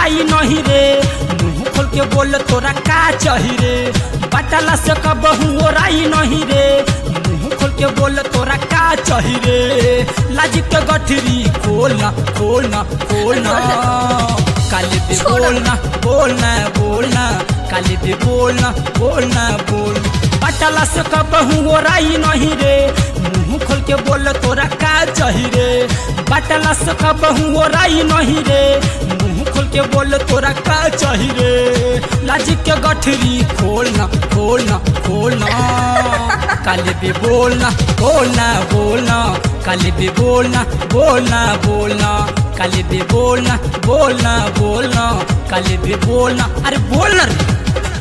ओराई नहीं रे मुंह खोल के बोल तोरा का चाही रे बटला से कबहू ओराई नहीं रे मुंह खोल के बोल तोरा का चाही रे लाज के गठरी खोलना खोलना खोलना काले पे छोड़ो। बोलना बोलना बोलना काले पे बोलना बोलना बोल बटला से कबहू ओराई नहीं रे मुंह खोल के बोल तोरा का चाही रे बटला से कबहू ओराई नहीं रे मुंह खोल के बोल तोरा का चाही रे लाज के गठरी खोलना खोलना खोलना काले पे बोलना बोलना बोलना काले पे बोलना बोलना बोलना काले पे बोलना बोलना बोलना काले पे बोलना अरे बोलना रे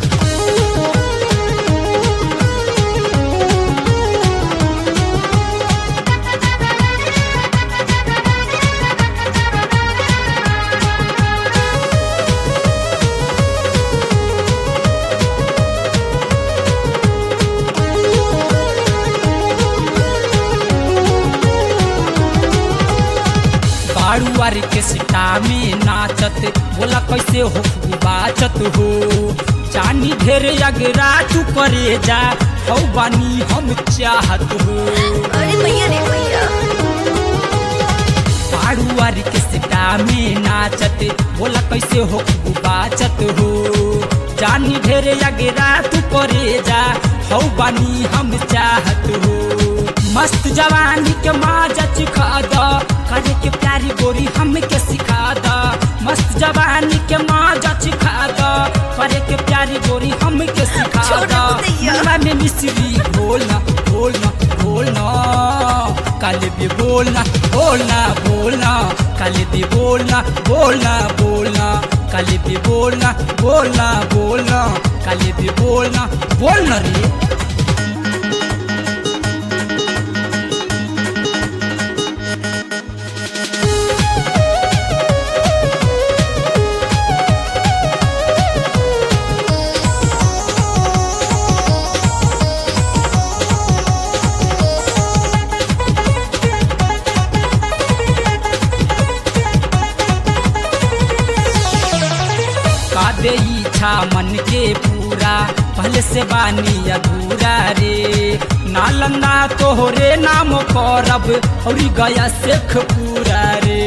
बाड़ुआर के सिटा में नाचत बोला कैसे हो बाचत हो जानी ढेर अगरा तू करे जा हौ बानी हम चाहत हो अरे भैया रे भैया बाड़ुआर के सिटा में नाचत बोला कैसे हो बाचत हो जानी ढेर अगरा तू करे जा हौ बानी हम चाहत हो मस्त जवानी के माजा चिखा द करे के प्यारी गोरी हमके सिखा द मस्त जवानी के माजा चिखा द करे के प्यारी गोरी हमके सिखा छोड़ो द भैया। मनवा में मिश्री बोलना बोलना बोलना काले भी बोलना बोलना बोलना काले भी बोलना बोलना बोलना काले भी बोलना बोलना बोलना काले भी बोलना बोलना रे का दे इच्छा मन के पूरा पहले से बानी अधूरा रे नालंदा तोहरे नाम करब और गया शेख पूरा रे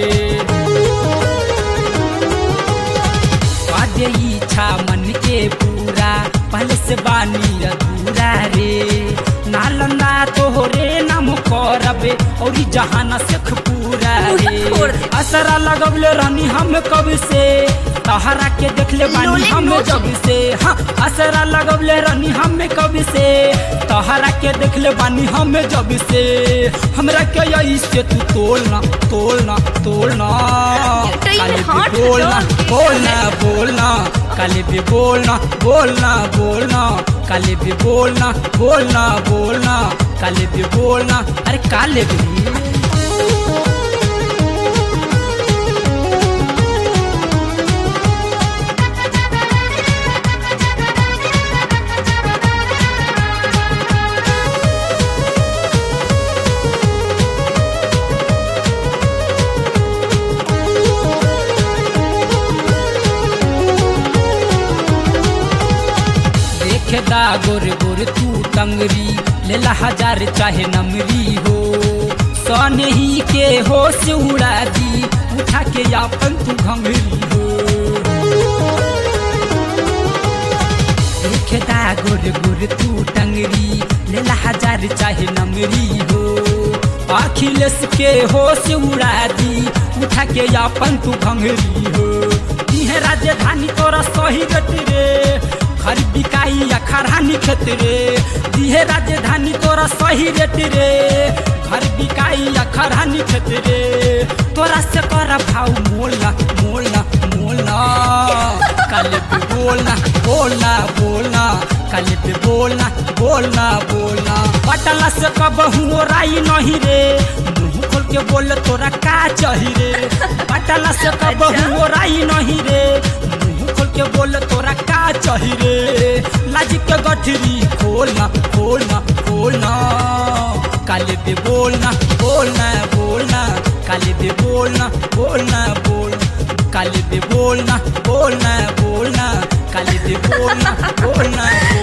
का दे इच्छा मन के पूरा पहले से बानी अधूरा रे नालंदा तोहरे नाम करब और जहाना शेख पूरा रे छोड़ दे। असरा लगवले रहनी हम कब से तहरा के देखले बानी लोले हम नोच जब से हाँ असरा लगवले रहनी हम कब से तहरा के देखले बानी हम जब से हमरा के यही से तू तोलना तोलना तोलना कहीं काले भी हाथ बोलना डाल के बोलना बोलना काले भी बोलना बोलना बोलना काले भी बोलना बोलना बोलना काले भी बोलना अरे काले भी देखेदा गोर गोर तू टंगरी लेला हजार चाहे नमरी हो सनही के होश उड़ा दी उठा के यापन तू घंगरी हो देखेदा गोर गोर तू टंगरी लेला हजार चाहे नमरी हो अखिलेश के होश उड़ा दी उठा के यापन तू घंगरी हो इहे राजधानी तोरा सही गति रे घर बिकाई या खरानी खेत रे दिहे राजधानी तोरा सही रेट रे घर बिकाई या खरानी खेत रे तोरा से कर भाव मोलना मोलना मोलना कल पे बोलना बोलना बोलना कल पे बोलना बोलना बोलना पटला से कबहू राई नहीं रे मुंह खोल के बोल तोरा का चाही रे पटला से कबहू राई नहीं रे मुंह खोल के बोल तोरा का चाही रे लाज के गठरी खोलना खोलना खोलना काले पे बोलना बोलना बोलना काले पे बोलना बोलना बोल काले पे बोल बोलना बोलना बोलना काली दे बोलना बोलना